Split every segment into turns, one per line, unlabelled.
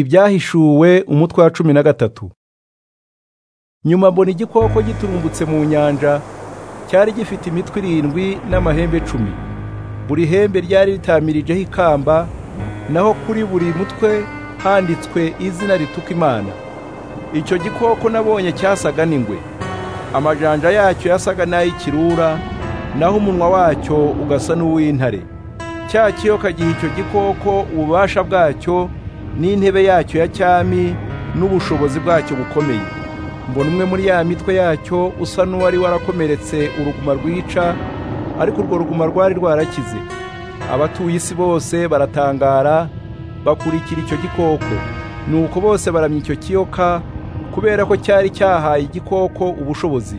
ibyahishuwe umutwe wa cumi na gatatu nyuma mbona igikoko giturumbutse mu nyanja cyari gifite imitwe irindwi n'amahembe icumi buri hembe ryari ritamirijeho ikamba naho kuri buri mutwe handitswe izina rituka imana icyo gikoko nabonye cyasaga n'ingwe amajanja yacyo yasaga n'ay'ikirura naho umunwa wacyo ugasa n'uw'intare cya kiyoka giha icyo gikoko ububasha bwacyo n'intebe yacyo ya cyami n'ubushobozi bwacyo bukomeye mbona umwe muri ya mitwe yacyo usa n'uwari warakomeretse uruguma rwica ariko urwo ruguma rwari rwarakize abatuye isi bose baratangara bakurikira icyo gikoko nuko bose baramya icyo kiyoka kubera ko cyari cyahaye igikoko ubushobozi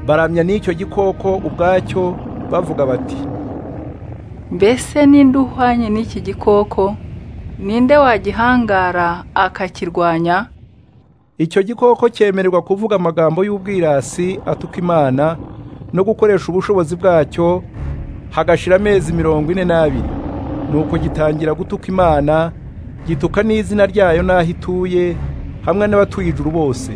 baramya n'icyo gikoko ubwacyo bavuga bati
mbese ninde uhwanye n'iki gikoko ninde wagihangara akakirwanya
icyo gikoko cyemererwa kuvuga amagambo y'ubwirasi atuka imana no gukoresha ubushobozi bwacyo hagashira amezi mirongo ine n'abiri nuko gitangira gutuka imana gituka n'izina ryayo n'aho ituye hamwe n'abatuye ijuru bose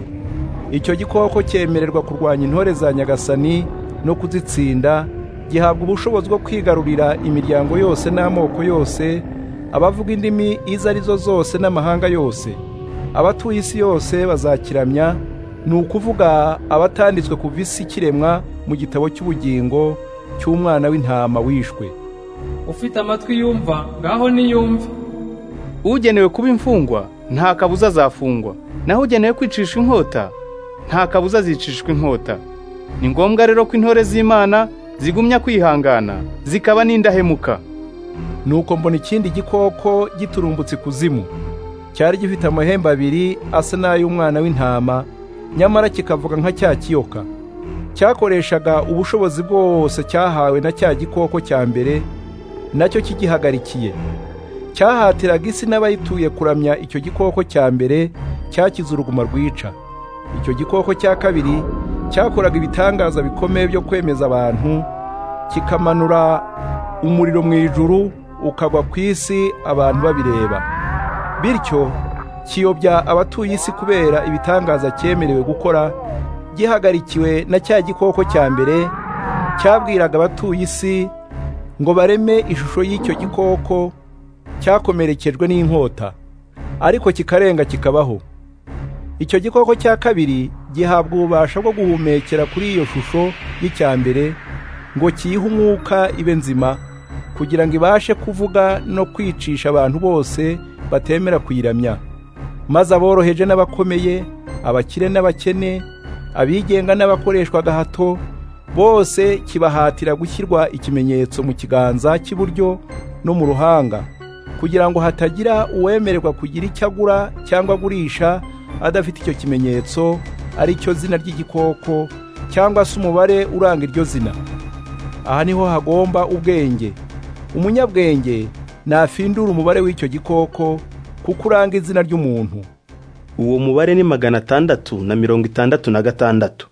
icyo gikoko cyemererwa kurwanya intore za nyagasani no kuzitsinda gihabwa ubushobozi bwo kwigarurira imiryango yose n'amoko yose abavuga indimi izo ari zo zose n'amahanga yose abatuye isi yose bazakiramya ni ukuvuga abatanditswe ku visi kiremwa mu gitabo cy'ubugingo cy'umwana w'intama wishwe
ufite amatwi yumva ngaho niyumve
ugenewe kuba imfungwa nta kabuza azafungwa naho ugenewe kwicisha inkota nta kabuza azicishwa inkota ni ngombwa rero ko intore z'imana zigumya kwihangana zikaba n'indahemuka
nuko mbona ikindi gikoko giturumbutse ikuzimu cyari gifite amahembe abiri asa n'ay'umwana w'intama nyamara kikavuga nka cya kiyoka cyakoreshaga ubushobozi bwose cyahawe na cya gikoko cya mbere nacyo kigihagarikiye cyahatiraga isi n'abayituye kuramya icyo gikoko cya mbere cyakize uruguma rwica icyo gikoko cya kabiri cyakoraga ibitangaza bikomeye byo kwemeza abantu kikamanura umuriro mu ijuru ukagwa ku isi abantu babireba bityo kiyobya abatuye isi kubera ibitangaza cyemerewe gukora gihagarikiwe na cya gikoko cya mbere cyabwiraga abatuye isi ngo bareme ishusho y'icyo gikoko cyakomerekejwe n'inkota ariko kikarenga kikabaho icyo gikoko cya kabiri gihabwa ububasha bwo guhumekera kuri iyo shusho y'icya mbere ngo kiyihe umwuka ibe nzima kugira ngo ibashe kuvuga no kwicisha abantu bose batemera kuyiramya maze aboroheje n'abakomeye abakire n'abakene abigenga n'abakoreshwa gahato bose kibahatira gushyirwa ikimenyetso mu kiganza cy'iburyo no mu ruhanga kugira ngo hatagira uwemererwa kugira icyo agura cyangwa agurisha adafite icyo kimenyetso ari cyo zina ry'igikoko cyangwa se umubare uranga iryo zina aha niho hagomba ubwenge umunyabwenge nafindura umubare w'icyo gikoko kuko uranga izina ry'umuntu
uwo mubare ni magana atandatu na mirongo itandatu na gatandatu